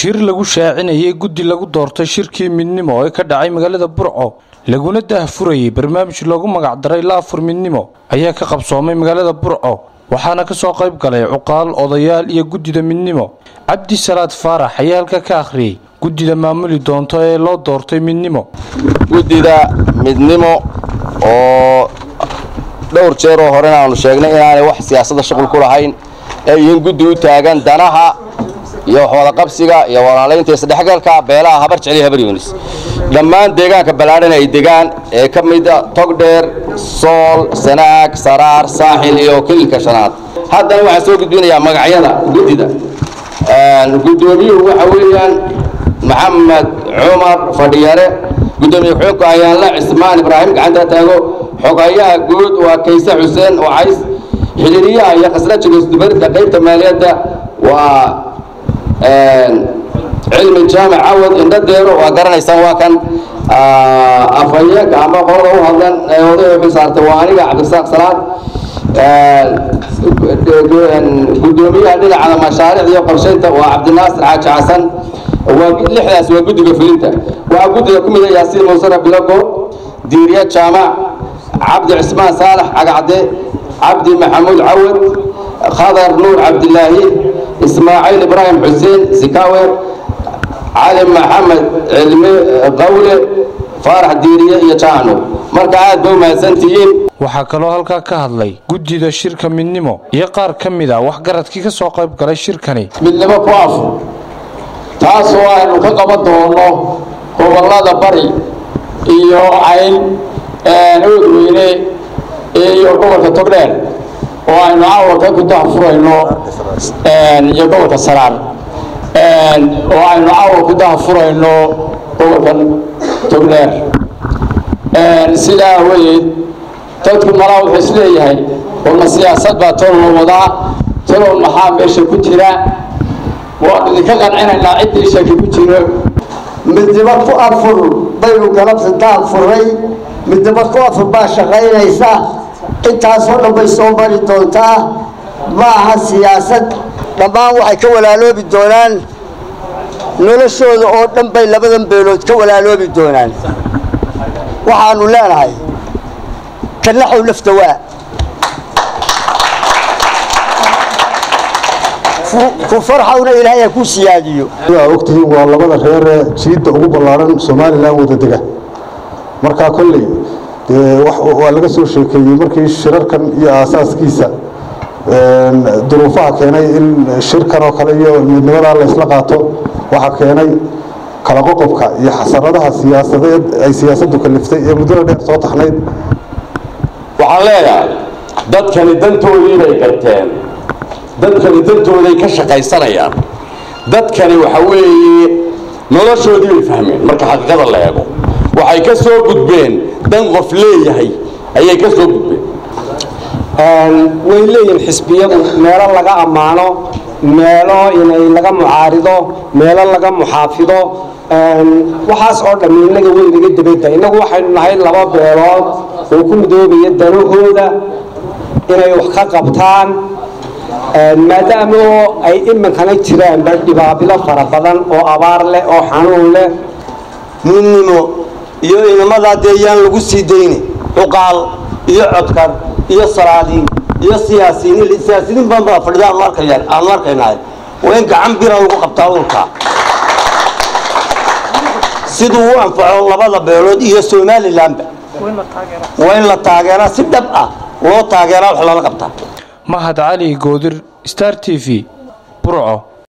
shir lagu shaacinayay guddi lagu doortay shirkii midnimo ee ka dhacay magaalada burco laguna daahfurayay barnaamij loogu magacdaray laafur midnimo ayaa ka qabsoomay magaalada burco waxaana ka soo qayb galay cuqaal odayaal iyo guddida midnimo cabdi salaad faarax ayaa halka ka akhriyey guddida maamuli doonto ee loo doortay midnimo guddida midnimo oo dhowr jeer oo horena aanu sheegnay inaanay wax siyaasadda shuqul ku lahayn ee yihiin guddi u taagan danaha iyo waxwadaqabsiga iyo walaalaynta isdhexgalka beelaha habar jeceliya habar yunis dhammaan deegaanka ballaadhan ay degaan ee ka mida togdheer sool sanaag saraar saaxil iyo kililka shanaad haddana waxaan soo gudbinayaa magacyada guddida guddoomiyuhu waxa weeyaan maxamed cumar fadhiyare guddoomiye ku-xigeenku ayaanla cismaan ibraahim gacanta taago xogayaha guud waa kayse xuseen wacays xidhiiriyaha iyo khasrajiga isdubaridka qaybta maaliyadda waa cilmi jaamac cawad indhadeero waa garanaysaan waa kan afhayeenka ama qolada u hadlan ee odaya xil saartay waa aniga cabdirasaaq salaad guddoomiyaha dhinaca mashaariicda iyo qorshaynta waa cabdinaasir xaaji xasan waa lixdaas waa guddiga fulinta waxaa guddiga ku mid ah yaasiin muusara bilago diiriya jaamac cabdi cismaan saalax cagacde cabdi maxamuud cawad khadar nuur cabdilaahi ismaaciil ibraahim xuseen sikawe cali maxamed cilmi qawle faarax diiriye iyo jaano marka aad ba u mahadsantihiin waxaa kaloo halkaa ka hadlay guddida shirka midnimo iyo qaar ka mid a waxgaradkii ka soo qayb galay shirkani midnimo ku afur taasoo aynu ka qaban doono gobollada bari iyo cayn oodweyne iyo gobolka togdheer oo aynu caawarka ku dahfurayno iyo gobolka saraar oo aynu caawar ku dahfurayno gobolka togdheer sidaa awadeed dadku malaa wuxuu isleeyahay walma siyaasad baa tolna wadaa talow maxaa meesha ku jira waanu idinka qancinaynaa ciddii shaki ku jiro midnimo ku afur baynu galabta daahfuray midnimo ku afur baa shaqaynaysa intaasoo dhan bay soo mari doontaa ma aha siyaasad dhammaan waxay ka walaaloobi doonaan noloshooda oo dhan bay labadan beelood ka walaaloobi doonaan waxaanu leenahay kanaxow lafta waa ku farxawna ilaahay ha ku siyaadiyo sidaa ogtihiin waa labada reeree jiidda ugu ballaaran somalilan wada dega markaa kolley dee waa laga soo sheekeeyey markii shirarkan iyo aasaaskiisa duruufaha keenay in shirkan oo kale iyo midnimadaa la ysla qaato waxaa keenay kala qoqobka iyo xasaradaha siyaasadeed ay siyaasaddu kaliftay ee muddada dheer soo taxnayd waxaan leeyahay dadkani dantoodii bay garteen dadkani dantooday ka shaqaysanayaan dadkani waxa weeye noloshoodii bay fahmeen marka xaqiiqada la eego waxay ka soo gudbeen dan qof leeyahay ayay ka soo gudbeen way leeyihin xisbiyadu meelo laga ammaano meelo inay laga mucaarido meelo laga muxaafido waxaas oo dhammi innaga weynaga dabada innagu waxaynu nahay laba beelood oo ku midoobaya danahooda inay wax ka qabtaan maadaama oo ay iminkana jiraanba dhibaabilo fara badan oo abaar leh oo xanuun leh midnimo iyo inamadaa dee yaan lagu sii dayni cuqaal iyo codkar iyo salaadiin iyo siyaasiyiin siyaasiyiin badan baa fadhida aanu arkayaan aanu arkaynahay waa in gacan bira lagu qabtaa urka siduu u anfaco labada beelood iyo somalilanba waa in la taageeraa si dhab ah loo taageeraa wax lala qabtaa mahad cali goodir star t v burco